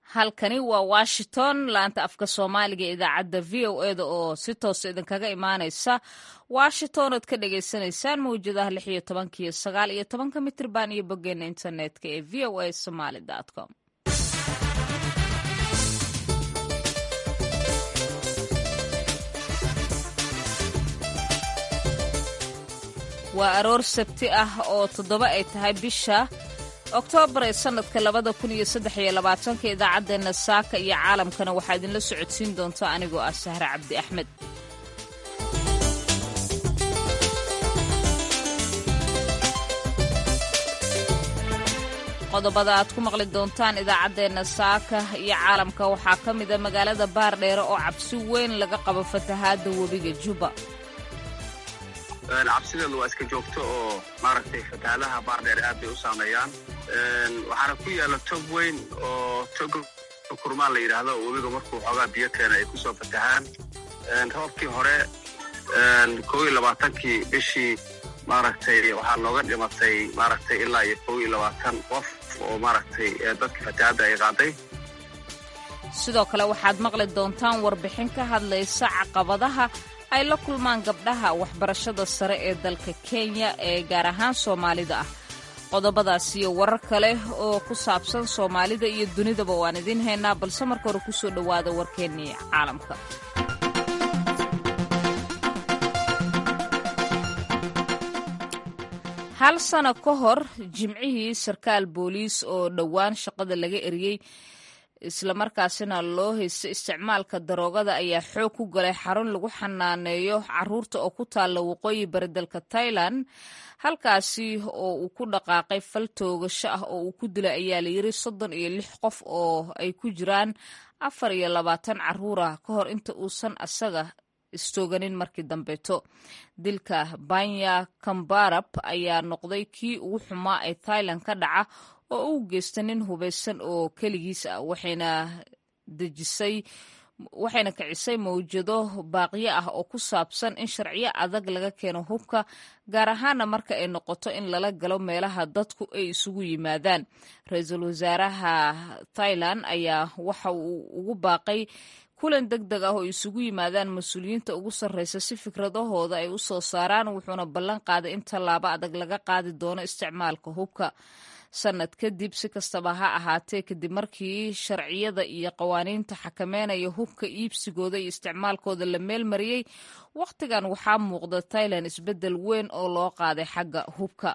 halkani waa washington laanta afka soomaaliga ee idaacadda v o eda oo si toosa idinkaga imaaneysa washington oad ka dhagaysanaysaan mawjadaha lix iyo tobanka iyo sagaal iyo tobanka mitrban iyo boggeena internetka ee v o a somaly com waa aroor sabti ah oo toddoba ay tahay bisha oktoobar ee sannadka labada kun iyo saddex iyo labaatanka idaacaddeenna saaka iyo caalamkana waxaa idinla socodsiin doonta anigoo ah sahre cabdi axmed qodobada aad ku maqli doontaan idaacaddeenna saaka iyo caalamka waxaa ka mida magaalada baardheere oo cabsi weyn laga qabo fatahaadda webiga juba cabsideedu waa iska joogto oo maaragtay fatahaadaha baardheer aad bay u saameeyaan waxaana ku yaalla tog weyn oo tog kurmaan la yidhaahdo oo webiga markuu xoogaa biyo keena ay kusoo fatahaan roobkii hore kow iyo labaatankii bishii maaragtay waxaa looga dhimatay maaragtay ilaa iyo kow iyo labaatan qof oo maaragtay dadka fatahaadda ay qaaday sidoo kale waxaad maqli doontaan warbixin ka hadlaysa caqabadaha ay la kulmaan gabdhaha waxbarashada sare ee dalka kenya ee gaar ahaan soomaalida ah qodobadaas iyo warar kale oo ku saabsan soomaalida iyo dunidaba waan idiin haynaa balse marka hore kusoo dhowaada warkeennii caalamka hal sano ka hor jimcihii sarkaal booliis oo dhowaan shaqada laga eriyey islamarkaasina loo haysta isticmaalka daroogada ayaa xoog ku galay xarun lagu xanaaneeyo caruurta oo ku taalla waqooyi bari dalka tailan halkaasi oo uu ku dhaqaaqay fal toogasho ah oo uu ku dilay ayaa layiri soddon iyo lix qof oo ay ku jiraan afar iyo labaatan caruur ah ka hor inta uusan asaga istooganin markii dambeeto dilka banya kambarab ayaa noqday kii ugu xumaa ee thailand ka dhaca oo u geysta nin hubaysan oo keligiis ah waxayna dejisay waxayna kicisay mawjado baaqyo ah oo ku saabsan in sharciyo adag laga keeno hubka gaar ahaana marka ay noqoto in lala galo meelaha dadku ay isugu yimaadaan ra-iisul wasaaraha thailand ayaa waxa uu ugu baaqay kulan deg deg ah oo isugu yimaadaan mas-uuliyiinta ugu sarreysa si fikradahooda ay u soo saaraan wuxuuna ballan qaaday in tallaabo adag laga qaadi doono isticmaalka hubka sanad kadib si kastaba ha ahaatee kadib markii sharciyada iyo qawaaniinta xakameynaya hubka iibsigooda iyo isticmaalkooda la meelmariyey wakhtigan waxaa muuqda thailand isbeddel weyn oo loo qaaday xagga hubka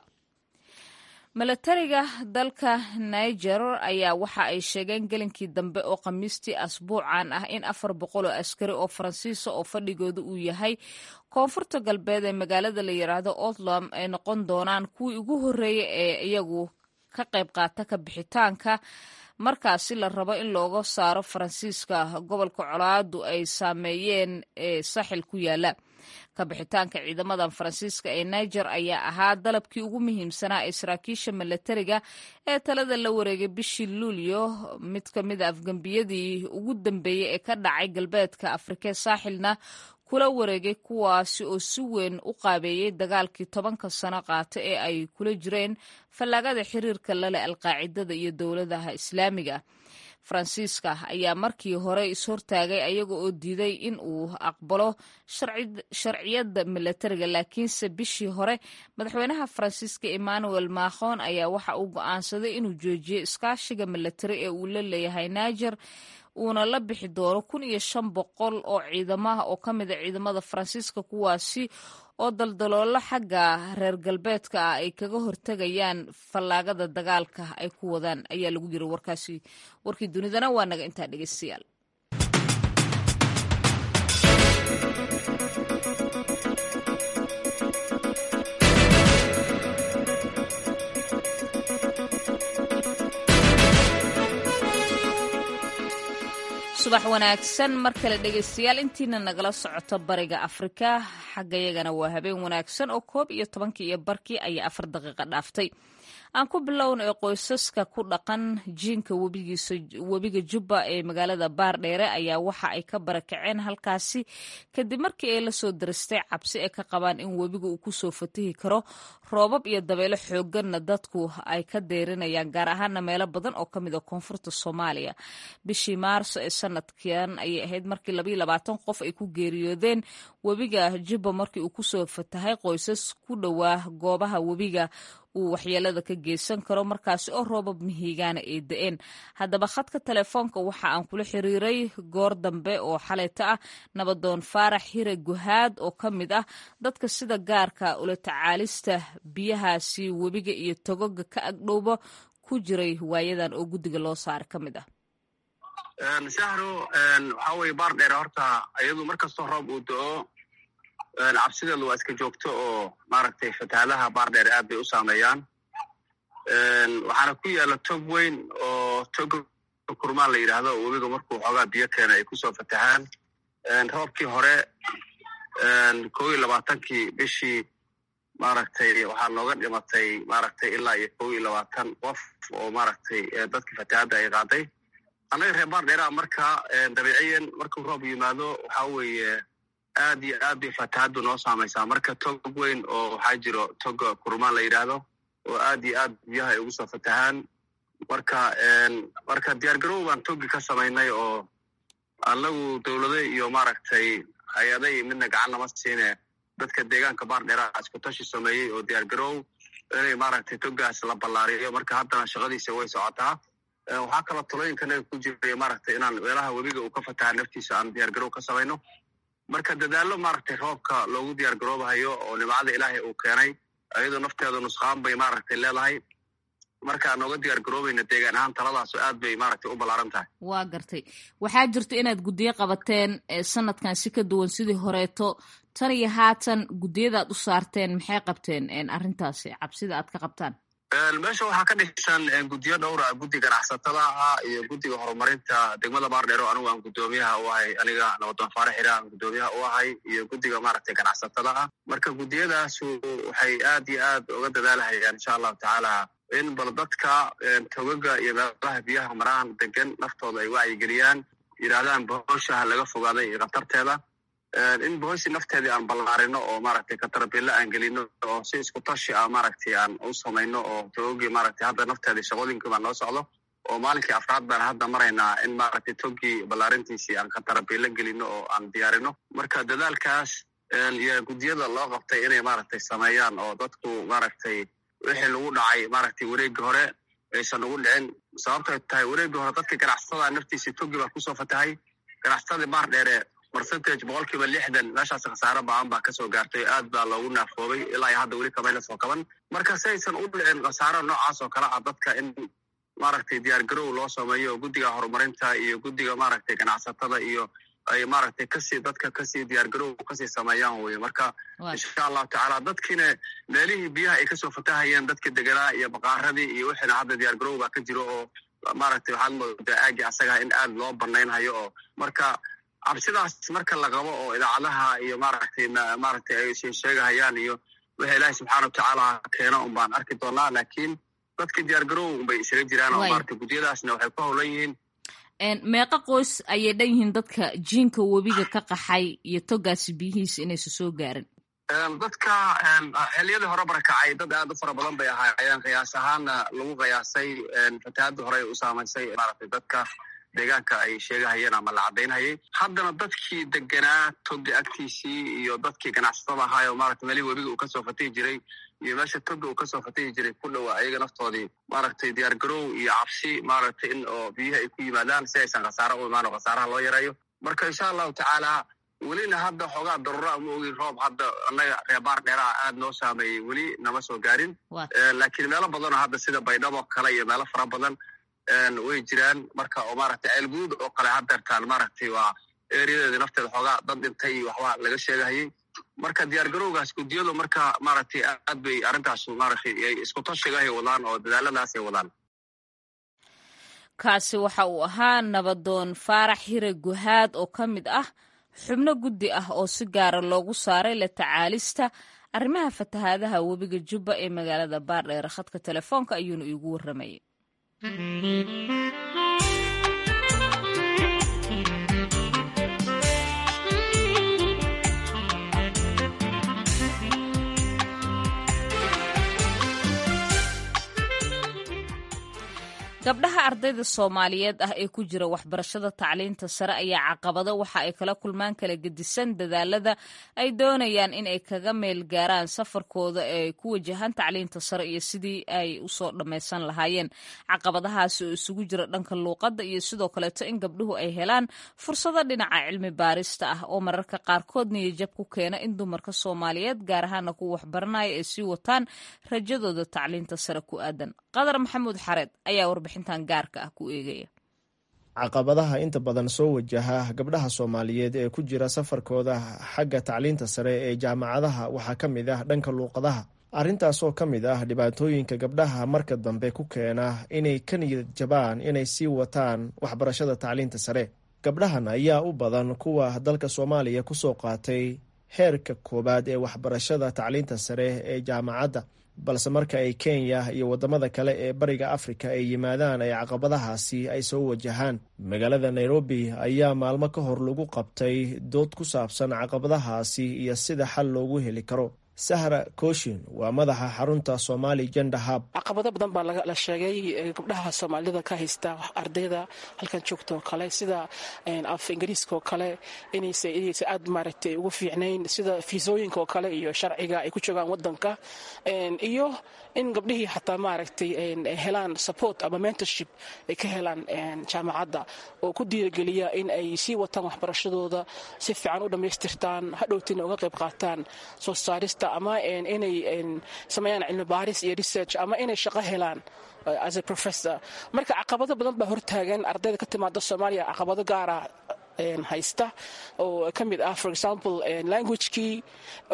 milatariga dalka niger ayaa waxa ay sheegeen gelinkii dambe oo khamiistii asbuucan ah in afar boqol oo askari oo faransiisa oo fadhigooda uu yahay koonfurta galbeed ee magaalada la yidhaahdo outlam ay noqon doonaan kuwii ugu horreeyay ee iyagu ka qayb qaata ka bixitaanka markaasi la rabo in looga saaro faransiiska gobolka colaadu ay saameeyeen ee saaxil ku yaala ka bixitaanka ciidamadan faransiiska ee niger ayaa ahaa dalabkii ugu muhiimsanaa ee saraakiisha milatariga ee talada la wareegay bishii luulyo mid ka mid a afgembiyadii ugu dambeeyey ee ka dhacay galbeedka afrikee saaxilna kula wareegay kuwaasi oo si weyn u qaabeeyey dagaalkii tobanka sano qaata ee ay kula jireen fallaagada xiriirka lale alqaacidada iyo dowladaha islaamiga faransiiska ayaa markii hore ishortaagay ayaga oo diiday in uu aqbalo sharciyada milatariga laakiinse bishii hore madaxweynaha faransiiska emmanuel macron ayaa waxa uu go'aansaday inuu joojiyo iskaashiga milatari ee uu la leeyahay niger uuna la bixi doono kun iyo shan boqol oo ciidamaha oo ka mida ciidamada faransiiska kuwaasi oo daldaloolo xagga reer galbeedka ah ay kaga hortegayaan fallaagada dagaalka ay ku wadaan ayaa lagu yiri warkaasi warkii dunidana waa naga intaa dhegeystayaal subax wanaagsan mar kale dhegaystayaal intiina nagala socoto bariga afrika xaggayagana waa habeen wanaagsan oo koob iyo tobankii iyo barkii ayaa afar daqiiqa dhaaftay aan ku bilowna ee qoysaska ku dhaqan jiinka webiga jubba ee magaalada baardheere ayaa waxa ay ka barakaceen halkaasi kadib markii ay la soo daristay cabsi ay ka qabaan in webiga uu kusoo fatahi karo roobab iyo dabeelo xooganna dadku ay ka deyrinayaan gaar ahaana meelo badan oo kamid a koonfurta soomaaliya bishii maarso ee sanadkan ayay ahayd markii labayo labaatan qof ay ku geeriyoodeen webiga jubba markii uu kusoo fatahay qoysas ku dhowaa goobaha webiga uu waxyeelada ka geysan karo markaasi oo roobab mihigaana ay da-een haddaba khadka telefoonka waxa aan kula xiriiray goor dambe oo xaleyta ah nabadoon faarax hire guhaad oo ka mid ah dadka sida gaarka ula tacaalista biyahaasi webiga iyo togoga ka agdhowba ku jiray waayadan oo guddiga loo saara ka mid ah sahro waxaa weye baar dheer horta iyadu markastoo roob uu do-o cabsideedu waa iska joogto oo maaragtay fatahaadaha baardheer aad bay u saameeyaan waxaana ku yaala tog weyn oo tog kurmaan la yidhaahdo oo webiga markuu xoogaa biyo keena ay kusoo fatahaan roobkii hore kow iyo labaatankii bishii maaragtay waxaa nooga dhimatay maaragtay ilaa iyo kow iyo labaatan qof oo maaragtay dadkii fatahaadda ay qaaday annaga reer baardheeraa marka dabiiciyan markuu roob yimaado waxaa weeye aad iyo aad bay fatahaaddu noo saamaysaa marka tog weyn oo waxaa jiro toga kurmaan la yidhaahdo oo aad iyo aad biyaha ay ugu soo fatahaan marka marka diyaar garow baan togi ka samaynay oo anagu dowlado iyo maaragtay hay-aday midna gacan lama siine dadka deegaanka baardheeraha isku tashi sameeyey oo diyaar garow inay maaragtay togaas la ballaariyo marka haddana shaqadiisa way socotaa waxaa kaloo talooyinkanaga ku jiray maaragtay inaan meelaha webiga uu ka fataha naftiisa aan diyaar garow ka samayno marka dadaallo maaragtay roobka loogu diyaar garoobahayo oo nimcada ilaahay uu keenay ayadoo nafteedu nusqaan bay maaragtay leedahay marka aan nooga diyaar garoobayna deegaan ahaan taladaaso aad bay maaragtay u ballaaran tahay waa gartay waxaa jirta inaad guddiyo qabateen sanadkan si ka duwan sidii horeeto tan iyo haatan guddiyadaad u saarteen maxay qabteen arrintaasi cabsida aad ka qabtaan meesha waxaa ka dhisan guddiyo dhowra guddi ganacsatada ah iyo guddiga horumarinta degmada baardheero anigu aan guddoomiyaha u ahay aniga nabadoon faarax xira aan guddoomiyaha u ahay iyo guddiga maaragtay ganacsatada ah marka guddiyadaasu waxay aad iyo aad uga dadaalahayaan insha allahu tacaala in bal dadka togaga iyo meelaha biyaha marahan degan naftooda ay wacyigeliyaan yidhaahdaan bohoshaha laga fogaaday iyo khatarteeda in bohoshi nafteedii aan ballaarino oo maaragtay katarabilla aan gelino oo si isku tashi ah maaragtay aan u samayno oo togogii maaragtay hadda nafteedii shaqooyinkii baa noo socdo oo maalinkii afraad baan hadda maraynaa in maaragtay togii ballaarintiisii aan katarabilla gelino oo aan diyaarino marka dadaalkaas iyo guddiyada loo qabtay inay maaragtay sameeyaan oo dadku maaragtay wixii lagu dhacay maaragtay wareegii hore aysan ugu dhicin sababtay tahay wareegii hore dadka ganacsatada naftiisii togi baa kusoo fatahay ganacsatadii baar dheere percentage boqolkiiba lixdan meeshaas khasaare ba-an baa kasoo gaartay aad baa loogu naafoobay ilaa iyo hadda weli kamayna soo kaban marka si aysan u dhicin khasaaro noocaas oo kale ah dadka in maaragtay diyaar garow loo sameeyo guddiga horumarinta iyo guddiga maaragtay ganacsatada iyo ay maaragtay kasii dadka kasii diyaar garow kasii sameeyaan weye marka insha allahu tacaala dadkiina meelihii biyaha ay kasoo fatahayeen dadka deganaa iyo baqaaradii iyo wixiina hadda diyaar garow baa ka jiro oo maaragtay waxaad moodaa aagi asaga in aad loo banaynhayo oo marka cabsidaas marka la qabo oo idaacadaha iyo maaragtay maaragtay ay sheegahayaan iyo wixii ilaahay subxaana watacaala keeno un baan arki doonaa laakiin dadka diyaar garow unbay isaga jiraan oo maaragtay guddiyadaasna waxay ku howlan yihiin meeqa qoys ayay dhan yihiin dadka jiinka webiga ka qaxay iyo togaasi biyihiisa inaysa soo gaarin dadka xiliyadii hore barakacay dad aad u fara badan bay ahaayeen qiyaas ahaanna lagu qiyaasay fatahaadii hore u saamaysay maaragtay dadka deegaanka ay sheegahayeen ama la caddaynhayay haddana dadkii deganaa toga agtiisii iyo dadkii ganacsatada ahaay oo maaragtay meelihii webiga uu kasoo fatihi jiray iyo meesha toga uu kasoo fatihi jiray ku dhowa ayaga naftoodii maaragtay diyaar garow iyo cabsi maaragtay in oo biyaha ay ku yimaadaan si aysan khasaare u imaan oo khasaaraha loo yareeyo marka insha allahu tacaala welina hadda xoogaa darura ama ogin roob hadda annaga reebaar dheeraha aad noo saameeyey weli nama soo gaarin laakiin meelo badanoo hadda sida baydhabo kale iyo meelo fara badan way jiraan marka oo maaragtay ceelguduud oo kale hadeertaan maaragtay waa ereyadeeda nafteeda xoogaa dad dhintay iyo waxba laga sheegahayay marka diyaar garowgaas guddiyadu marka maaragtay aad bay arrintaas maaragtay isku tashigahay wadaan oo dadaaladaasay wadaan kaasi waxa uu ahaa nabadoon faarax hire guhaad oo ka mid ah xubno guddi ah oo si gaara loogu saaray la tacaalista arrimaha fatahaadaha webiga jubba ee magaalada baardheer khadka telefoonka ayuuna iigu warramayay gabdhaha ardayda soomaaliyeed ah ee ku jira waxbarashada tacliinta sare ayaa caqabado waxa ay kala kulmaan kala gedisan dadaalada ay doonayaan in ay kaga meel gaaraan safarkooda ee ku wajahan tacliinta sare iyo sidii ay usoo dhammaysan lahaayeen caqabadahaasi oo isugu jira dhanka luuqadda iyo sidoo kaleeto in gabdhuhu ay helaan fursado dhinaca cilmi baarista ah oo mararka qaarkood niyajab ku keena in dumarka soomaaliyeed gaar ahaana kuwa waxbaranaya ay sii wataan rajadooda tacliinta sare ku aadan qadar maxamuud xareed ayaa warbixintan gaarka ah ku eegaya caqabadaha inta badan soo wajaha gabdhaha soomaaliyeed ee ku jira safarkooda xagga tacliinta sare ee jaamacadaha waxaa ka mid ah dhanka luuqadaha arrintaasoo ka mid ah dhibaatooyinka gabdhaha marka dambe ku keena inay ka niyad jabaan inay sii wataan waxbarashada tacliinta sare gabdhahan ayaa u badan kuwa dalka soomaaliya kusoo qaatay heerka koowaad ee waxbarashada tacliinta sare ee jaamacadda balse marka ay kenya iyo waddamada kale ee bariga afrika ay yimaadaan ay caqabadahaasi ay soo wajahaan magaalada nairobi ayaa maalmo ka hor lagu qabtay dood ku saabsan caqabadahaasi iyo sida xal loogu heli karo sahra kooshin waa madaxa xarunta somali gender hub caqabado badan baa la sheegay gabdhaha soomaalida ka haysta ardayda halkan joogta oo kale sida af ingiriiska oo kale inaysa aad maaragtay ugu fiicnayn sida fiisooyinka oo kale iyo sharciga ay ku joogaan wadanka iyo in gabdhihii xataa maaragtay helaan support ama mentorship ay ka helaan jaamacadda oo ku diirageliya in ay sii wataan waxbarashadooda si fiican u dhammaystirtaan hadhowtina uga qayb qaataan soo saarista ama inay sameeyaan cilmi baaris iyo research ama inay shaqo helaan as a professor marka caqabado badan baa hortaagan ardayda ka timaada soomaaliya caqabado gaara haysta oo ka mid ah for example languagekii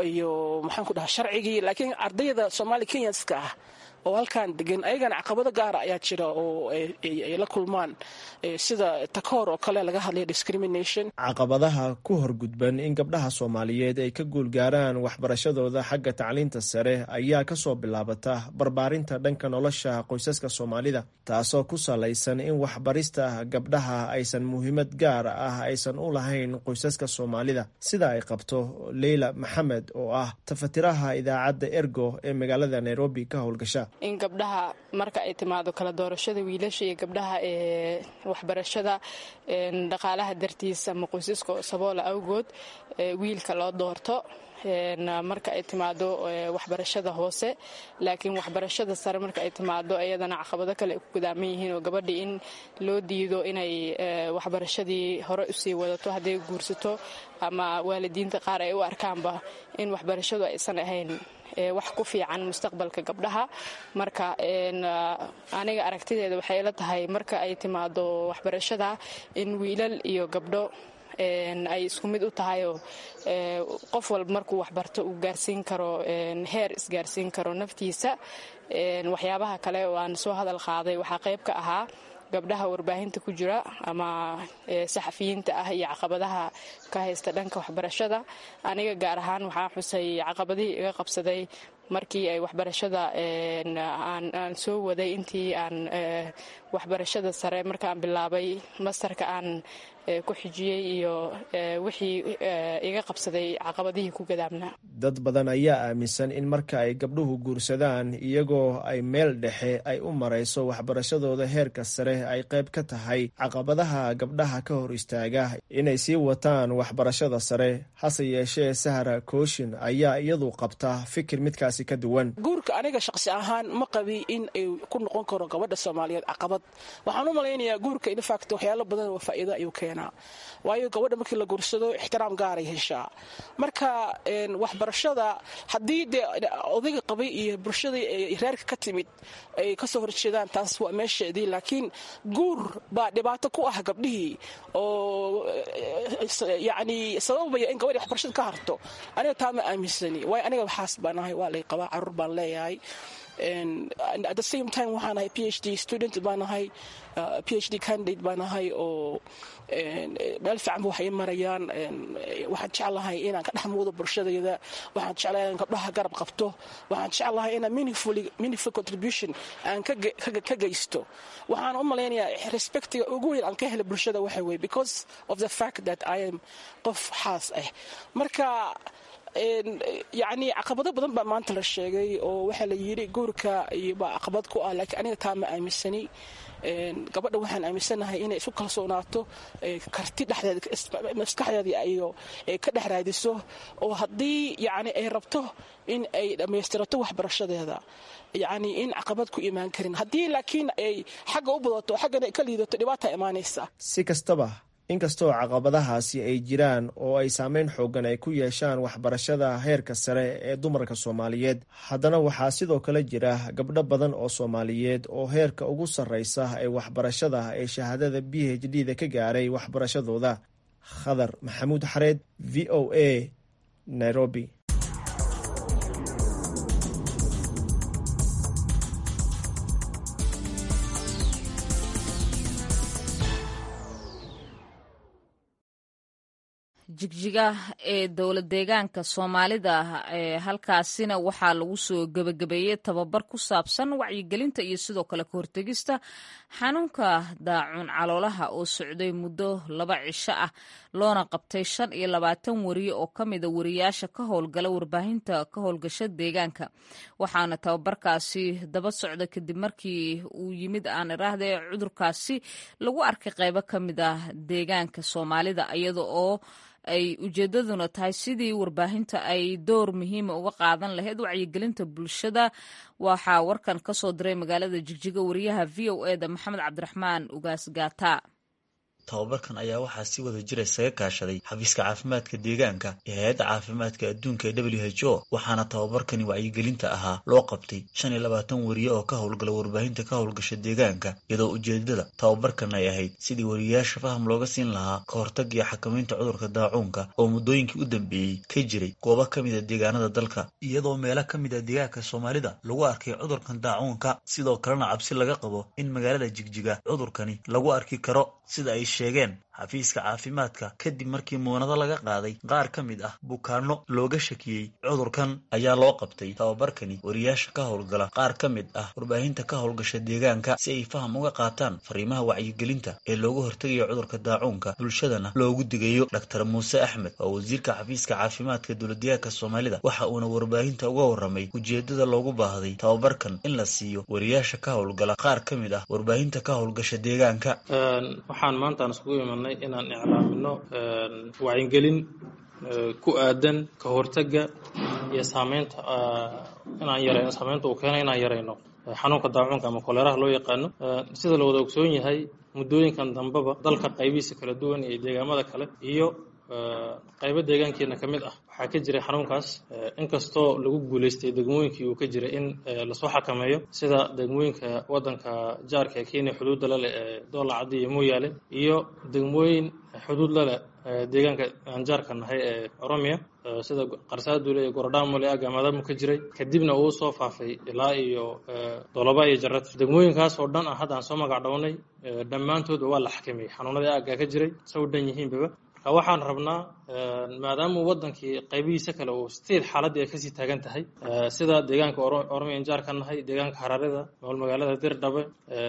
iyo maxaan ku dhaha sharcigii laakiin ardayda somaali kenyanska ah oo halkan degan ayagana caqabado gaara ayaa jira oo ay la kulmaan sida takoor oo kale laga hadlaya discrimination caqabadaha ku horgudban in gabdhaha soomaaliyeed ay ka guulgaaraan waxbarashadooda xagga tacliinta sare ayaa kasoo bilaabata barbaarinta dhanka nolosha qoysaska soomaalida taasoo ku salaysan in waxbarista gabdhaha aysan muhiimad gaar ah aysan u lahayn qoysaska soomaalida sida ay qabto leyla maxamed oo ah tafatiraha idaacadda ergo ee magaalada nairobi ka howlgasha in gabdhaha marka ay timaado kala doorashada wiilasha iyo gabdhaha ee waxbarashada dhaqaalaha dartiisa ama qoysaska saboola awgood wiilka loo doorto marka ay timaado waxbarashada hoose laakiin waxbarashada sare marka ay timaado iyadana caqabado kale ay ku gudaaman yihiin oo gabadhii in loo diido inay waxbarashadii hore usii wadato hadday guursato ama waalidiinta qaar ay u arkaanba in waxbarashadu aysan ahayn wax ku fiican mustaqbalka gabdhaha marka aniga aragtideeda waxay la tahay marka ay timaado waxbarashada in wiilal iyo gabdho ay isku mid u tahayoo qof walba markuu waxbarto uu gaarsiin karo heer isgaarsiin karo naftiisa waxyaabaha kale oo aan soo hadal qaaday waxaa qayb ka ahaa gabdhaha warbaahinta ku jira ama saxafiyiinta ah iyo caqabadaha ka haysta dhanka waxbarashada aniga gaar ahaan waxaa xusay caqabadihii iga qabsaday markii ay waxbarashada aan soo waday intii aan waxbarashada sare markaan bilaabay mastarka aan ku xijiyey iyo wixii iga qabsaday caqabadihii ku gadaamnaa dad badan ayaa aaminsan in marka ay gabdhuhu guursadaan iyagoo ay meel dhexe ay u marayso waxbarashadooda heerka sare ay qayb ka tahay caqabadaha gabdhaha ka hor istaaga inay sii wataan waxbarashada sare hase yeeshee sahra kooshin ayaa iyadu qabta fikir midkaasi ka duwan guurka aniga shaqsi ahaan ma qabi in ay ku noqon karo gabadha soomaaliyeed caqabad waxaan u malaynayaa guurka infact waxyaalo badan oo faa'iido ayuu keenaa waayo gabadha markii la guursado ixtiraam gaaray heshaa marka waxbarashada haddii dee odayga qabay iyo bulshadii reerka ka timid ay kasoo horjeedaan taas waa meesheedii laakiin guur baa dhibaato ku ah gabdhihii oo yacni sababaya in gabadhii waxbarashada ka harto aniga taa ma aaminsani waayo aniga waxaas baan ahay waa lay qabaa carruur baan leeyahay at the same time waxaan ahay p h d student baan ahay p h d candidate baan ahay oo meel fiicanba waxay marayaan waxaan jeclahay inaan ka dhex muudo bulshadayda waxaan jeclahay inaan gabdhaha garab qabto waxaan jeclahay inaan meaningful contribution aan ka geysto waxaan u malaynayaa respectiga ugu weyn aan ka hela bulshada waxa weye because of the fact that i am qof xaas ah marka yacni caqabado badan baa maanta la sheegay oo waxaa la yidhi guurka baa caqabad ku ah laakiin aniga taa ma aaminsani gabadha waxaan aaminsanahay inay isu kalsoonaato karti maskaxdeeda iyo ka dhex raadiso oo haddii yani ay rabto in ay dhammaystirato waxbarashadeeda yacni in caqabad ku imaan karin haddii laakiin ay xagga u badato xaggana ka liidato dhibaata imaanaysa si kastaba inkastoo caqabadahaasi ay jiraan oo ay saameyn xoogan ay ku yeeshaan waxbarashada heerka sare ee dumarka soomaaliyeed haddana waxaa sidoo kale jira gabdho badan oo soomaaliyeed oo heerka ugu sarreysa ee waxbarashada ee shahaadada b h d da ka gaaray waxbarashadooda khadar maxamuud xareed v o a nairobi jigjiga ee dowla deegaanka soomaalida ee halkaasina waxaa lagu soo gebagabeeyey tababar ku saabsan wacyigelinta iyo sidoo kale ka hortegista xanuunka daacuun caloolaha oo socday muddo laba cisho ah loona qabtay shan iyo labaatan wariye oo ka mida wariyaasha ka howlgala warbaahinta ka howlgasha deegaanka waxaana tababarkaasi daba socda kadib markii uu yimid aan iraahde cudurkaasi lagu arkay qeybo ka mid ah deegaanka soomaalida iyada oo ay ujeedaduna tahay sidii warbaahinta ay door muhiima uga qaadan lahayd wacyigelinta bulshada waxaa warkan ka soo diray magaalada jigjiga wariyaha v o e da maxamed cabdiraxmaan ugaas gaata tababarkan ayaa waxaa si wada jira isaga kaashaday xafiiska caafimaadka deegaanka ee hay-adda caafimaadka adduunka ee w h o waxaana tababarkani wacyigelinta ahaa loo qabtay shan iyo labaatan wariye oo ka howlgala warbaahinta ka howlgasha deegaanka iyadoo ujeedada tababarkan ay ahayd sidii wariyayaasha faham looga siin lahaa ka hortag iyo xakamaynta cudurka daacuunka oo muddooyinkii u dambeeyey ka jiray goobo ka mida deegaanada dalka iyadoo meelo ka mid a deegaanka soomaalida lagu arkay cudurkan daacuunka sidoo kalena cabsi laga qabo in magaalada jigjiga cudurkani lagu arki karo sida ay sheegeen xafiiska caafimaadka kadib markii muunado laga qaaday qaar ka mid ah bukaano looga shakiyey cudurkan ayaa loo qabtay tababarkani wariyaasha ka howlgala qaar ka mid ah warbaahinta ka howlgasha deegaanka si ay faham uga qaataan fariimaha wacyigelinta ee looga hortegayo cudurka daacuunka bulshadana loogu digayo dhaktar muuse axmed oo wasiirka xafiiska caafimaadka dowladdeegaanka soomaalida waxa uuna warbaahinta uga warramay ujeedada loogu baahday tababarkan in la siiyo wariyaasha ka howlgala qaar ka mid ah warbaahinta ka howlgasha deegaanka waxaan maantaan iskugu imanay inaan iclaamino wacyigelin ku aadan ka hortagga iyo saameynta inaan yarayno saameynta uu keenay inaan yarayno xanuunka daacuunka ama koleeraha loo yaqaano sida la wada ogsoon yahay muddooyinkan dambeba dalka qaybihiisa kala duwan iyo deegaamada kale iyo qaybo deegaankeena ka mid ah waxaa ka jiray xanuunkaas inkastoo lagu guulaystay degmooyinkii uu ka jiray in lasoo xakameeyo sida degmooyinka waddanka jaarka ee kenya xuduudda laleh ee doola caddi iyo mooyaale iyo degmooyin xuduud laleh deegaanka aan jaarka nahay ee oromiya sida qarsaaduule iyo gorodhamole agamadamo ka jiray kadibna uu soo faafay ilaa iyo doloba iyo jarad degmooyinkaas oo dhan ah hadda aan soo magac dhownay dhammaantoodba waa la xakameeyey xanuunadii aaggaa ka jiray sa u dhan yihiinbaba marka waxaan rabnaa maadaama waddankii qaybihiisa kale uu stiil xaaladdii ay kasii taagan tahay sida deegaanka oromiyan jaar ka nahay deegaanka hararida nool magaalada dirdhabe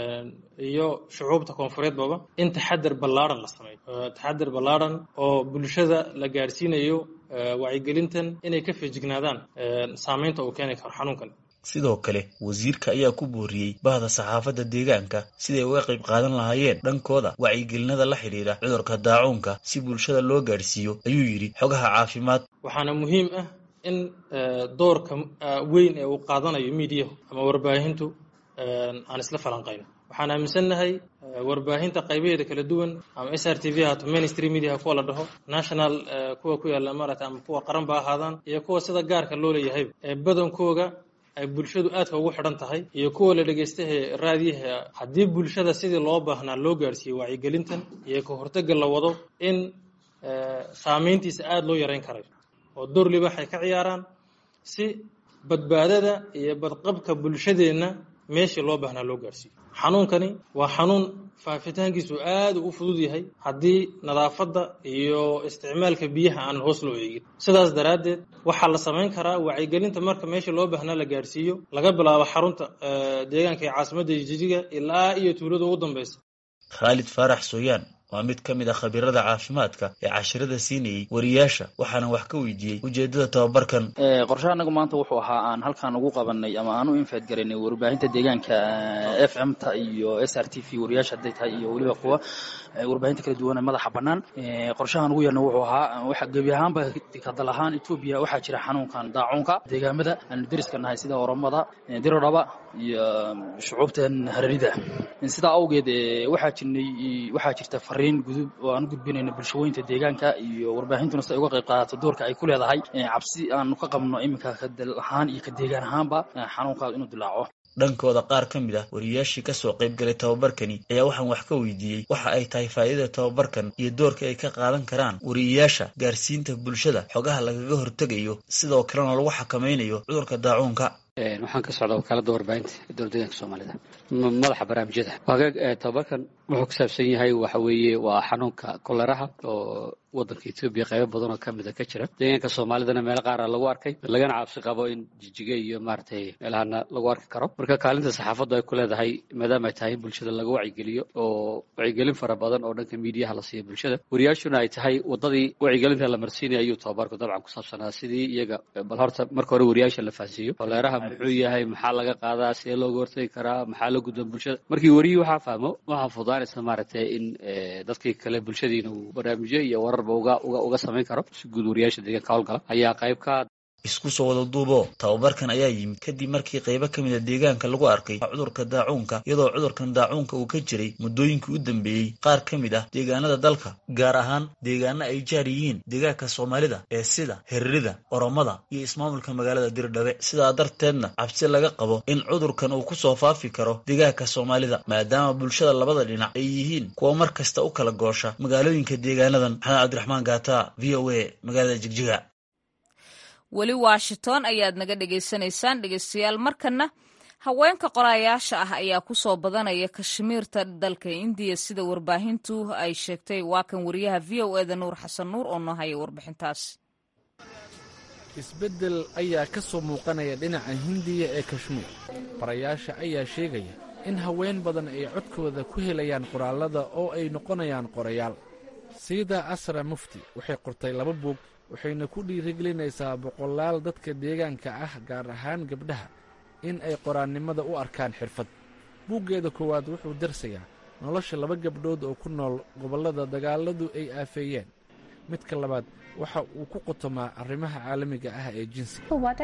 iyo shucuubta koonfureedbaba in taxadar ballaadhan la sameeyo taxadar ballaadhan oo bulshada la gaadhsiinayo wacyigelintan inay ka feejignaadaan saameynta uu keeni karo xanuunkan sidoo kale wasiirka ayaa ku booriyey bahda saxaafadda deegaanka siday uga qayb qaadan lahaayeen dhankooda wacyigelinada la xidhiidha cudurka daacuunka si bulshada loo gaadhsiiyo ayuu yidhi xogaha caafimaad waxaana muhiim ah in doorka weyn ee uu qaadanayo miidiyahu ama warbaahintu aan isla falanqayno waxaan aaminsannahay warbaahinta qaybaheeda kala duwan ama s r t v haato mainstream media kuwa la dhaho national kuwa ku yaalla maarata ama kuwa qaran ba ahaadaan iyo kuwa sida gaarka loo leeyahayba ee badankooga ay bulshadu aadka ugu xidhan tahay iyo kuwa la dhegaystahe raadiyaha haddii bulshada sidii loo baahnaa loo gaarhsiiyo wacyigelintan iyo ka hortagga la wado in saameyntiisa aada loo yarayn karayo oo door libaax ay ka ciyaaraan si badbaadada iyo badqabka bulshadeenna meeshii loo baahnaa loo gaarsiiyo xanuunkani waa xanuun faafitaankiisu aada u fudud yahay haddii nadaafadda iyo isticmaalka biyaha aan hoos loo eegin sidaas daraaddeed waxaa la samayn karaa wacyigelinta marka meesha loo baahnaa la gaarsiiyo laga bilaabo xarunta deegaanka ee caasimadda jijiga ilaa iyo tuulada ugu dambeysa khaalid faarax sooyaan waa mid ka mid a khabiirada caafimaadka ee cashirada siinayey wariyaasha waxaana wax ka weydiiyey ujeedada tababarkan qorshaha anagu maanta wuxuu ahaa aan halkaan ugu qabanay ama aan u infeed garanay warbaahinta deegaanka f m ta iyo s r t v wariyaasha hadday tahay iyo weliba kuwa warbaahinta kala duwan ee madaxa bannaan qorshahan ugu yarna wuxuu ahaa waxa gebi ahaanba kadal ahaan etoobiya waxaa jira xanuunkan daacuunka deegaamada aanu deriska nahay sida oromada dirodhaba iyo shucuubtan hareerida sidaa awgeed waxaa jirnay waxaa jirta fariin gudub oo aan u gudbinayno bulshooyinka deegaanka iyo warbaahintuna si ay uga qayb qaadato doorka ay ku leedahay cabsi aanu ka qabno iminka kadal ahaan iyo ka deegaan ahaanba xanuunkaas inuu dilaaco dhankooda qaar ka mid ah wariyaashii kasoo qayb galay tababarkani ayaa waxaan wax ka weydiiyey waxa ay tahay faa'iidada tababarkan iyo doorka ay ka qaadan karaan wariyayaasha gaarsiinta bulshada xogaha lagaga hortegayo sidoo kalena lagu xakamaynayo cudurka daacuunka waxaan ka socdaa wakaaladda warbaahinta ee dowla deegaanka soomaalida madaxa barnaamijyada waagaag tababarkan wuxuu ku saabsan yahay waxa weeye waa xanuunka koleraha oo waddanka etoobiya qaybo badan oo ka mida ka jira deegaanka soomaalidana meelo qaara lagu arkay lagana cabsi qabo in jijiga iyo maaragtay meelahana lagu arki karo marka kaalinta saxaafaddu ay ku leedahay maadaama ay tahay in bulshada laga wacyigeliyo oo wacyigelin fara badan oo dhanka miidiyaha la siiyo bulshada wariyaashuna ay tahay waddadii wacyigelinta la marsiinaya ayuu tababarku dabcan ku saabsanaa sidii iyaga bal horta marka hore wariyaasha la fahansiiyo koleeraha muxuu yahay maxaa laga qaadaa sidee looga hortagi karaa maxaa la gudban bulshada markii wariyii waxaa fahmo waxaa fudaanaysa maaragtay in dadkii kale bulshadiina uu barnaamijyo iyo wararba uga uga uga samayn karo si guud wariyaasha deegaanka howlgala ayaa qayb ka isku soo wada duubo tababarkan ayaa yimid kadib markii qaybo ka mid a deegaanka lagu arkay cudurka daacuunka iyadoo cudurkan daacuunka uu ka jiray muddooyinkii u dambeeyey qaar ka mid ah deegaanada dalka gaar ahaan deegaano ay jaar yihiin deegaanka soomaalida ee sida herrida oromada iyo ismaamulka magaalada dirdhabe sidaa darteedna cabsi laga qabo in cudurkan uu kusoo faafi karo deegaanka soomaalida maadaama bulshada labada dhinac ay yihiin kuwa mar kasta u kala goosha magaalooyinka deegaanadan maxamed cabdiraxmaan gaata v o a magaalada jigjiga weli washington ayaad naga dhagaysanaysaan dhegeystayaal markana haweenka qorayaasha ah ayaa ku soo badanaya kashmiirta dalka indiya sida warbaahintu ay sheegtay waa kan wariyaha v o eda nuur xasan nuur oo noo haya warbixintaas isbeddel ayaa ka soo muuqanaya dhinaca hindiya ee kashmiir qorayaasha ayaa sheegaya in haween badan ay codkooda ku helayaan qoraallada oo ay noqonayaan qorayaal siida asra mufti waxay qortay laba buug waxayna ku dhiirigelinaysaa boqolaal dadka deegaanka ah gaar ahaan gabdhaha in ay qoraannimada u arkaan xirfad buuggeeda koowaad wuxuu darsayaa nolosha laba gabdhood oo ku nool gobollada dagaalladu ay aafeeyeen midka labaad waxa uu ku qotomaa arrimaha caalamiga ah ee jinsiga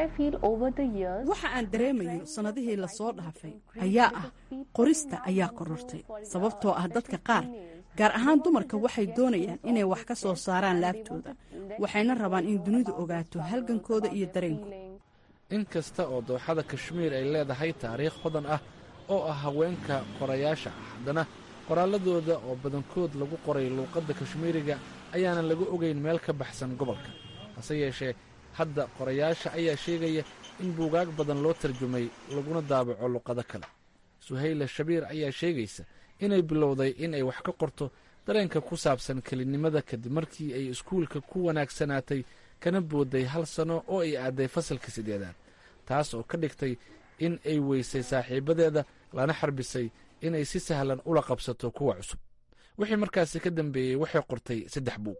waxa aan dareemayo sannadihii lasoo dhaafay ayaa ah qorista ayaa korortay sababtoo ah dadka qaar gaar ahaan dumarka waxay doonayaan inay wax ka soo saaraan laabtooda waxayna rabaan in dunidu ogaato halgankooda iyo dareenku in kasta oo dooxada kashmiir ay leedahay taariikh hodan ah oo ah haweenka qorayaasha ah haddana qoraalladooda oo badankood lagu qoray luuqadda kashmiiriga ayaanan laga ogayn meel ka baxsan gobolka hase yeeshee hadda qorayaasha ayaa sheegaya in buugaag badan loo tarjumay laguna daabaco luqado kale suhayla shabiir ayaa sheegaysa inay bilowday in ay wax ka qorto dareenka ku saabsan kelinimada kadib markii ay iskuulka ku wanaagsanaatay kana boodday hal sano oo ay aaday fasalka siddeedaad taas oo ka dhigtay in ay weysay saaxiibadeeda lana xarbisay inay si sahlan ula qabsato kuwa cusub wixii markaasi ka dambeeyey waxay qortay saddex buug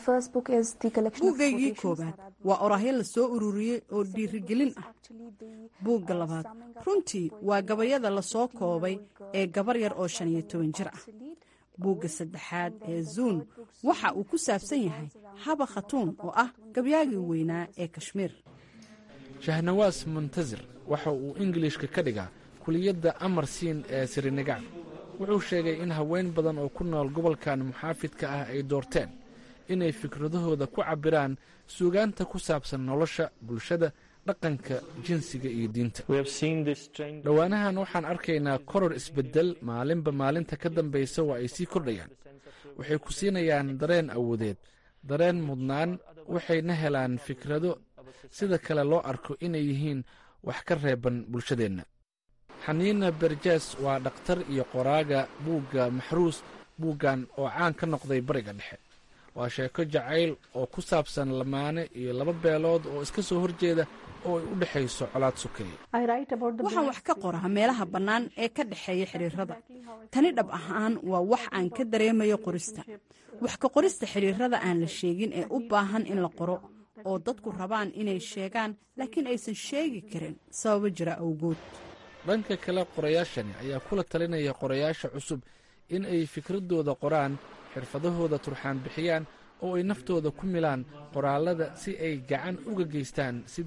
buuggaygii koowaad waa oraahyo la soo ururiyey oo dhiirigelin ah buugga labaad runtii waa gabayada lasoo koobay ee gabar yar oo shan iyo toban jir ah buugga saddexaad ee zuun waxa uu ku saabsan yahay haba khatuun oo ah gabyaagii weynaa ee kashmiir shahnawaas muntasir waxa uu ingilishka ka dhigaa kuliyadda amarsiin ee sirinigac wuxuu sheegay in haween badan oo ku nool gobolkan muxaafidka ah ay doorteen inay fikradahooda ku cabbiraan suugaanta ku saabsan nolosha bulshada dhaqanka jinsiga iyo diinta dhowaanahan waxaan arkaynaa koror isbeddel maalinba maalinta ka dambaysa waa ay sii kordhayaan waxay ku siinayaan dareen awoodeed dareen mudnaan waxayna helaan fikrado sida kale loo arko inay yihiin wax ka reeban bulshadeenna xaniina berjes waa dhakhtar iyo qoraaga buugga maxruus buuggan oo caan ka noqday bariga dhexe waa sheeko jacayl oo ku saabsan lamaane iyo laba beelood oo iska soo horjeeda oo ay u dhexayso colaad sukeeye waxaan wax ka qoraa meelaha bannaan ee ka dhexeeya xidhiirada tani dhab ahaan waa wax aan ka dareemayo qorista wax ka qorista xidhiirada aan la sheegin ee u baahan in la qoro oo dadku rabaan inay sheegaan laakiin aysan sheegi karin sababo jira awgood dhanka kale qorayaashani ayaa kula talinaya qorayaasha cusub in ay fikradooda qoraan xirfadahooda turxaan bixiyaan oo ay naftooda ku milaan qoraallada si ay gacan uga geystaan sidii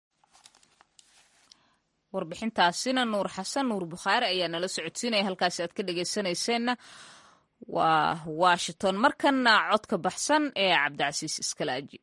warbixintaasina nuur xasan nuur bukhaari ayaa nala socodsiinaya halkaasi aad ka dhegaysanayseena waa washington markanna codka baxsan ee cabdicasiis iskalaaji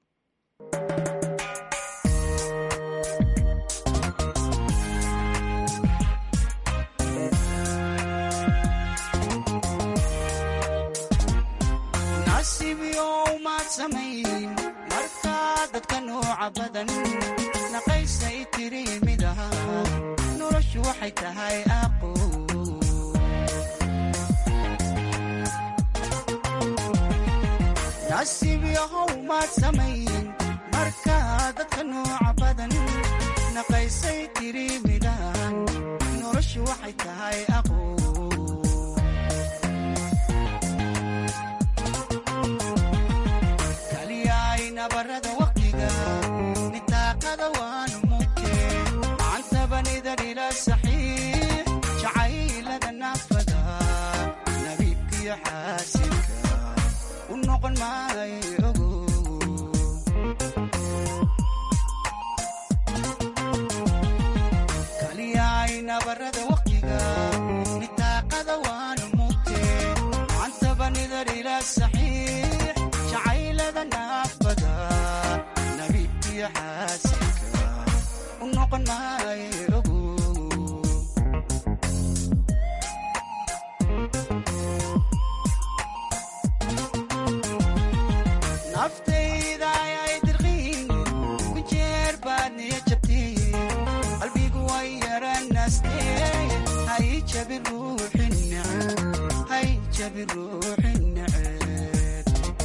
markaa dadka nooca badan naqaysay tiri mid aha noloshu waxay tahay aqo nasiib yahow maad samayn markaa dadka nooca badan naqaysay tiri midahan noloshu waxay tahay aqo nabarada waqtiga nitaaqada waanu mugte macantabanidar ila saxiix jacaylada naafada nabiibkiyo xaasinka u noqon maayo ogo kaliyaay nabarada waqtiga nitaaqada waanu mugte macantabanidar ila saxiix jacaylada naafada nabiibkiyo xaasinka u noqon maayo ogo naftayda ayay dirqiin ku jeer baad niya jabtiin qalbigu way yaranaastee hay jabi ruuxin neceb hay jabi ruuxin neceb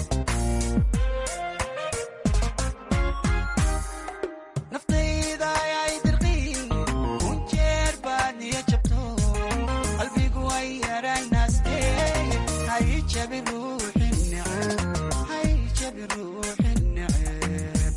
naftayda ayay dirqiin ku jeer baad niya jabto qalbigu way yaranaastee hay jabi ruuxin neceb hay jabi ruuxin neceb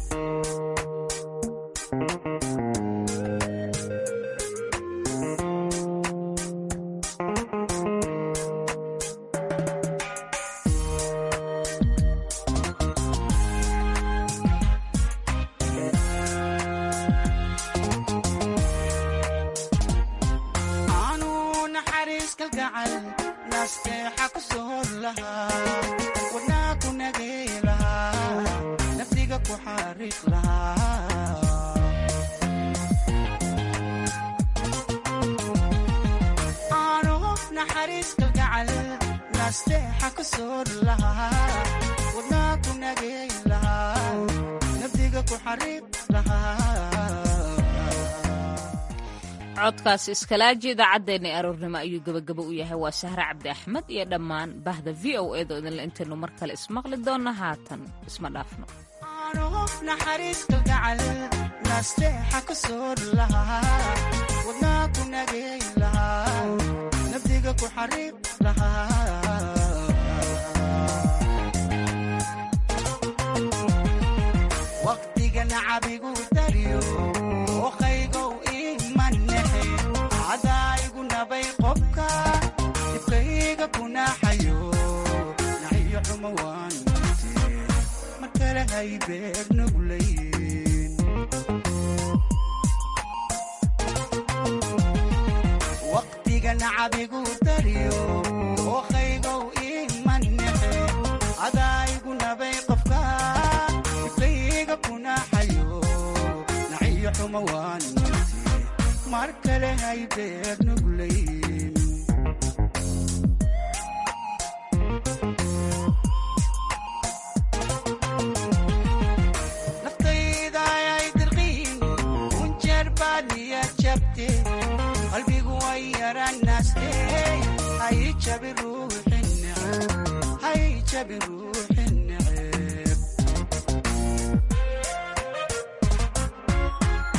aanu naxariis kalgacal nasteexa ku soor lahaa wadnaa ku nagay lahaa nafsiga ku xariiq lahaa aanu naxariis kalgacal nasteexa ku soor lahaa wadnaa ku nagay lahaa nafsiga ku xariiq lahaa codkaasi iskalaaji idaacaddeenna aroornimo ayuu gebagabo u yahay waa sahre cabdi axmed iyo dhammaan bahda v o edo idinla intaynu mar kale ismaqli doonno haatan isma dhaafno aanuhof naxariis kalgacal nasteexa ku soor lahaa wadnaa ku nagay lahaa nafdiga ku xariiq lahaa waqtiga nacabigu dariyo oqaygow imanexe cadaayigu nabay qobka dibkayga kunaxayo naxiyo xumo waan mute mar kale hay beer nuglayn waqtiga nacabigu dariyo oqaygow imanexe cadaayigu nabay qobka dibkayga kunaxayo naxiyo xumo waan mute mar kale hay beer nuglayn naftayda ayay dirqiin kun jeer baad niya jabin ruuxi neceb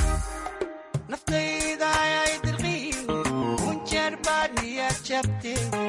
naftayda ayay dirqiin kunjeer baad niyad jabte